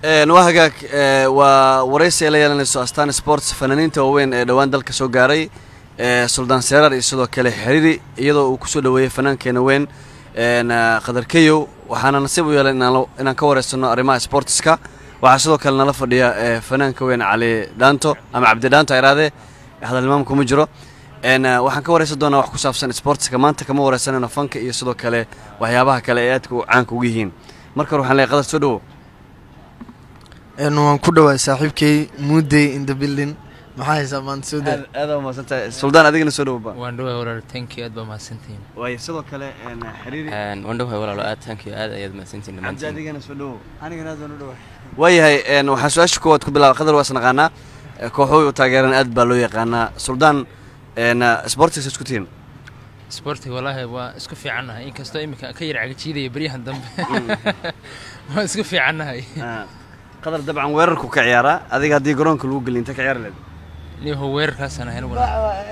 waa hagaag waa waraysi ay la yeelanayso astaan sports fanaaniinta waaweyn ee dhowaan dalka soo gaaray suldaan seerar iyo sidoo kale xiriiri iyadoo uu kusoo dhaweeyey fanaankeena weyn khadar keyow waxaana nasiib u yeelay inaan ka wareysano arrimaha sportska waxaa sidoo kale nala fadhiya fanaanka weyn cali dhaanto ama cabdi dhaanto iraadee hadalnimaam kuma jiro waxaan ka wareysan doonaa wax ku saabsan sportska maanta kama wareysanayno fanka iyo sidoo kale waxyaabaha kale ee aadka caanka ugu yihiin marka hore waxaan leeyahay qadar soo dhawow waan ku dhawaay saaxiibkay muudey in the building maxaa haysaa maanta soo daa aada mahadsantahay suldaan adigana soo dhawba waan dhawahay walaalo thank you aad baa mahadsantihiin waayo sidoo kale xiriiri waan dhawahay walaalo aad thank you aad ayaad mahadsantihiin cabdi dhammaantiin adigana soo dhawow anigana aad baan u dhawaay waayahay waxaan su-aasha koowaad ku bilaaba qadar waa isnaqaanaa kooxuhu u taageeran aad baa loo yaqaanaa suldaan sportigs isku tihiin sportiga wallaahi waa isku fiicannahay inkastoo iminka ka yar cagajiidaya beryahan dambe waa isku fiicannahay qadar dabcan weerarku ka ciyaaraa adiga haddii garoonka lagu geliy inta ka ciyaari leed niho weerarkaasaan ahay aniguna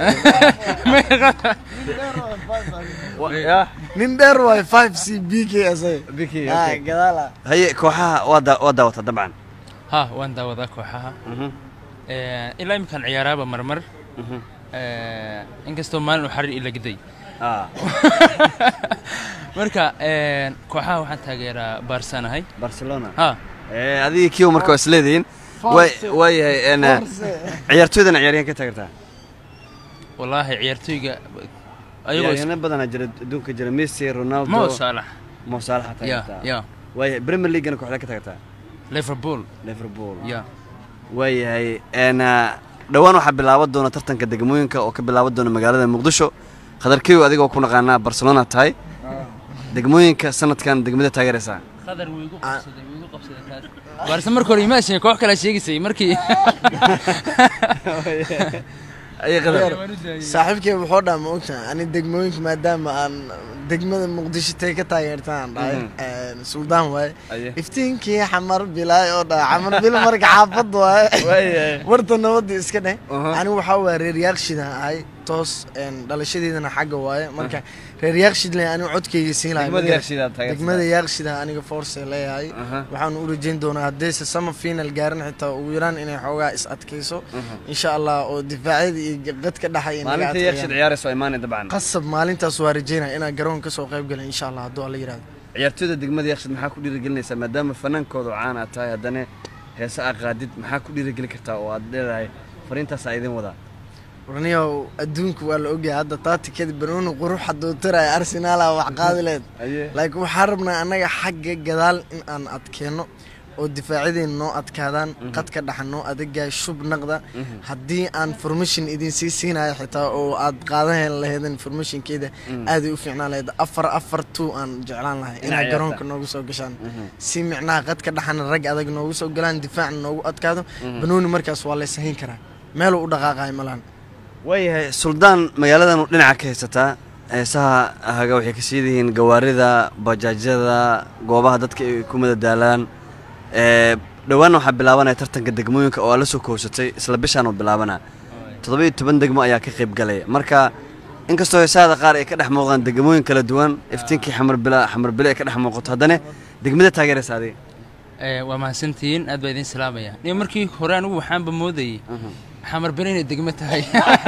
nin dheer waay five c b k asaga Ah, gadaala haye kooxaha waa daa- waa daawataa dabcan ha waan daawadaa kooxaha Eh, ilaa iminkaan ciyaaraaba marmar Eh, inkastoo maalin uu xariir ila giday Ah, marka eh, kooxaha waxaan taageeraa baarsanahay barcelona ha Eh, adiga kiiba marka waa isleedihiin Way- waayahay en, ciyaartooydana ciyaaryahan ka taageertaa wallaahi ciyaartooyga ayagoo is- ciyaaryahanno badanaa jira adduunka jira messi ronaldo mo saalax mo saalaxa ya taageertaa ya waayahay premier leaguena kooxda ka taageertaa liverpool liverpool ya waayahay en, dhowaan waxaa bilaaban doona tartanka degmooyinka oo ka bilaaban doona magaalada muqdisho khadarkeyo adigoo ku naqaanaa barcelona tahay degmooyinka sanadkan degmada taageeraysaa qadar wuu igu qabsaday wuu igu qabsaday kaas baarse marka hore imaashin koox kale sheegaysay markii ayay qadar saaxiibkay wuxuu dhaa ma ogtahay ani degmooyinka maadaama aan degmada muqdisho tay ka taageertaan dhahay suldaan waaye Aye. iftiinkii xamar bilaay oo dhaha xamar bil marka xaafad waaye waayahay warta nabadda iska dheh Aha. anigu waxaa waaya reer yaaqshida ahay toos een, dhalashadeedana xagga waaye marka reer yaaqshidle anigu codkayga siin lahay Degmada ma garan. Yaaqshid aad taageertaa. degmada yaaqshida aniga force leeyahay Aha. waxaan u rajayn doonaa haddayse sama final gaarin xitaa ugu yaraan inay xoogaa is adkayso insha allah oo difaacyada iyo qadka dhaxay inaga maalinta adkeeyaan. yeekshid ciyaarayso waa imaanay dabcan qasab maalintaas waa rajaynaya inaan garoon kasoo qayb galin insha allah hadduu alla yidhahdo ciyaartooyda degmada yeekshid maxaa ku dhiirigelinaysaa maadaama fanaankooda oo caan aad tahay haddana heese aa qaadid maxaa ku dhiirigelin kartaa oo aad leedahay fariintaas aa idin wadaa warniyow adduunku waa la ogyahay hadda taatikada banooni qurux hadduu tiraya arsenaala wax qaadi leed aye laakiin waxaan rabnaa annaga xagga gadaal in aan adkeenno oo difaacyadeen noo adkaadaan qadka dhaxa noo adagaay shub naqda haddii aan formation idin sii siinayo xitaa oo aad qaadan laheedeen formationkeeda aaday u fiicnaan lahayd afar afar two aan jeclaan lahay Inaa inaa ciyaarta. garoonka noogu soo gashaan si micnaha qadka dhaxana rag adag noogu soo galaan difaacna noogu adkaado banooni markaas waa laysahayn karaa meeluu u dhaqaaqayo malaan waayahay suldaan magaaladan dhinaca ka haysataa heesaha haga waxay ka sii yihiin gawaarida bajaajyada goobaha dadka ay ku madadaalaan ee dhowaanna waxaa bilaabanaya tartanka degmooyinka oo aad la soo koobsatay isla bishaan oo bilaabana toddoba iyo toban degmo ayaa ka qayb galaya marka inkastoo heesahada qaar ay ka dhex muuqdaan degmooyin kala duwan iftiinkii xamarbila xamarbile ay ka dhex muuqato haddana degmada taageeraysa adiga Eh, waa mahadsantihiin aad baa idin salaamaya niyo markii hore anigu waxaanba moodayey xamar bere inay degmo tahay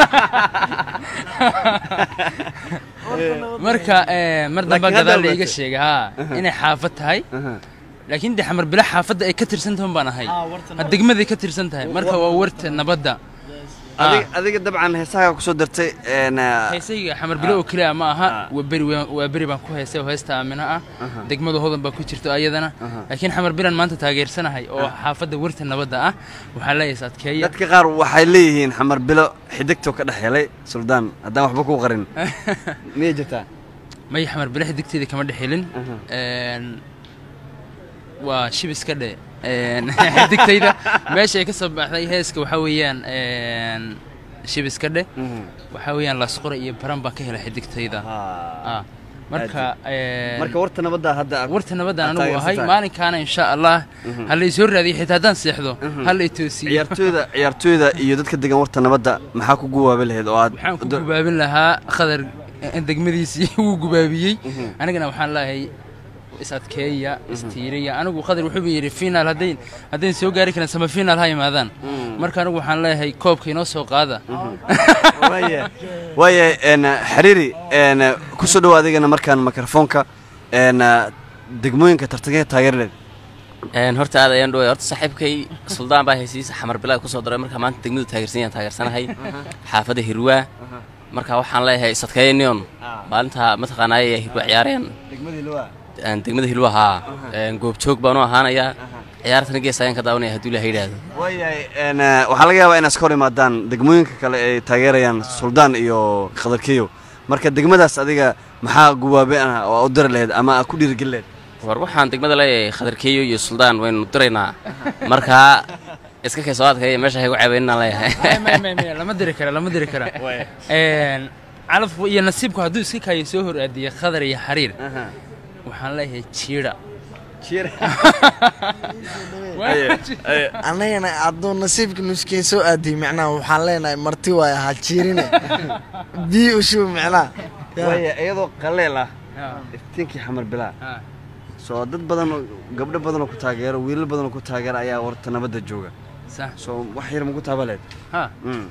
marka eh, mar damba Laakiin hadda gadaal la iga ogaatay. sheegay ha inay xaafad tahay laakiin de xamar bile xaafadda ay ka tirsan tahan baan ahay Ha, degmaday ka tirsan tahay marka waa warta nabadda adiga adiga dabcan heesaha kusoo dartay een, heesayga xamar bile oo keliya ma aha Ah. waa beri waa- waa beri baan ku heesay oo heesta aamina ah degmada hodan baa ku jirto ayadana laakiin xamar bilan maanta taageersanahay oo xaafadda warta nabadda ah waxaa leeyahay adkeeya dadka qaar waxay leeyihiin xamar bilo xidigtoo ka dhex helay suldaan haddaan waxba kuu qarin miyay jirtaa may xamar bile xidigteeda kama dhexelin Een, waa shibis ka dhe Een, xidigtayda meesha ay ka soo baxday heeska waxaa weeyaan een, shibis ka dhe waxaa weeyaan laasqora iyo baran baan ka helay xidigtayda Ah, marka een, marka warta nabadda hadda warta nabaddan aad anigu ahay taageersan tahay. maalinkaana insha allah ha la isoo raadiyo xitaa haddaan seexdo ha la itoosiyo ciyaartooyda ciyaartooyda iyo dadka degan warta nabadda maxaa ku guwaabi lahayd oo aad waxaan ku gubaabin lahaa khadar eh, degmadiisii wuu gubaabiyey anigana waxaan leeyahay is adkeeya istiiriya anigu qadar wuxuu yidhi finaal haddayn haddayn soo gaari karin sama finaal ha yimaadaan marka anigu waxaan leeyahay koobka inoo soo qaada waaya waaya een xiriiri een ku soo dhow adigana markaan mikrofoonka een degmooyinka tartanka taageerleed Een, horta aad ayaan dhaway horta saaxiibkay suldaan baa heysiisa xamar bilaad kusoo daray marka maanta degmadu taageersan yaan taageersanahay xaafadda hirwaa marka waxaan leeyahay isadkeeya neon maalinta mataqaanaaye hirwaa ciyaareen degmadii luwa een, degmada hilwa haa een, goobjoog baanu ahaanayaa ciyaartana gees ayaan ka daawanaya hadduu ilaha yidhaahdo waayahay een waxaa laga yaabaa inaad iska hor imaadaan degmooyinka kale ay taageerayaan suldaan iyo khadarkiyo marka degmadaas adiga maxaa gubaabe ah oo u diri lahayd ama aad ku dhiirigelin lahayd war waxaan degmada leeyahay khadarkeeyo iyo suldaan waynu diraynaa marka iska kay soo adkaya meesha haygu caabeynaan leeyahay May- may- may, lama diri kara lama diri kara Een, calafku iyo nasiibku hadduu iska kaayo soo hor aadiya khadar iyo xariir waxaan leeyahay jiira annagana hadduu nasiibka nuskeen soo aadiyey macnaha waxaan leenahay marti waaya ha jiirine bii ushuub macnaha waaya iyadoo qaleel ah Ah, iftiinkii xamar bilaa ah. soo dad badan oo gabdho badan oo ku taageero wiilal badan oo ku taageera ayaa warta nabadda jooga sax soo wax yar maku taabaleed ha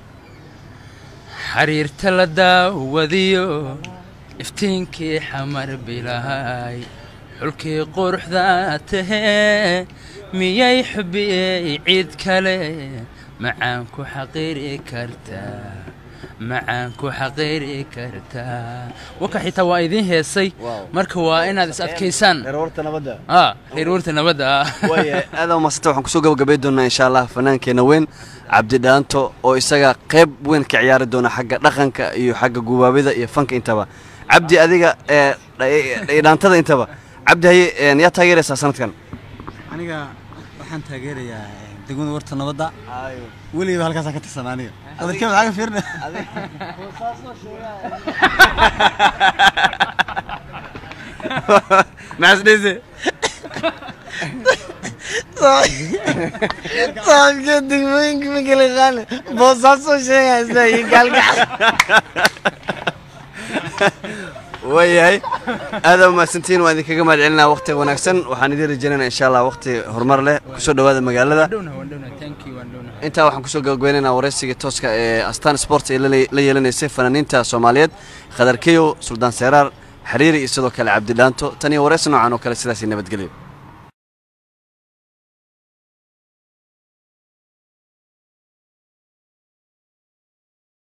xariirta la daawadiyo iftiinkii xamar bilahay xulkii quruxda tahee miyay xubiyey cid kale macaan ku xaqiiri kartaa macaan ku xaqiiri kartaa waka xitaa waa idiin heesay Wow. marka waa inaad is adkaysaan reer warta nabadda ah reer warta nabadda ah waaya aada umadsanta waxaan kusoo gabagabay doonaa insha allah fanaankeenna weyn cabdi dhaanto oo isaga qayb weyn ka ciyaari doona xagga dhaqanka iyo xagga gubaabida iyo fanka intaba cabdi adiga ee dha- dhaantada intaba cabdi haye een, yaa taageeraysaa sanadkan aniga waxaan taageerayaa degmada warta nabadda weligiiba halkaasaan ka tirsan aniga qadarkee maxaa ka fiirna maxasdheyse saaxiibkee degmooyinka ma kala qaane boosaasoo sheegaya isla iyo gaalgacal waayahay aada umahadsantihiin waan idinkaga mahad celinaa waqtiga wanaagsan waxaan idiin rajaynaynaa insha allah waqti horumar leh kusoo dhowaada magaalada dhowna waan dhowna thank you waan dhowna intaa waxaan kusoo gabagabeynaynaa waraysiga tooska ee astaan sport ee la- la yeelanaysay fanaaniinta soomaaliyeed khadar keyo suldaan seeraar xiriiri iyo sidoo kale cabdi dhaanto tan iyo waraysi noocan oo kale sidaasi nabadgelyo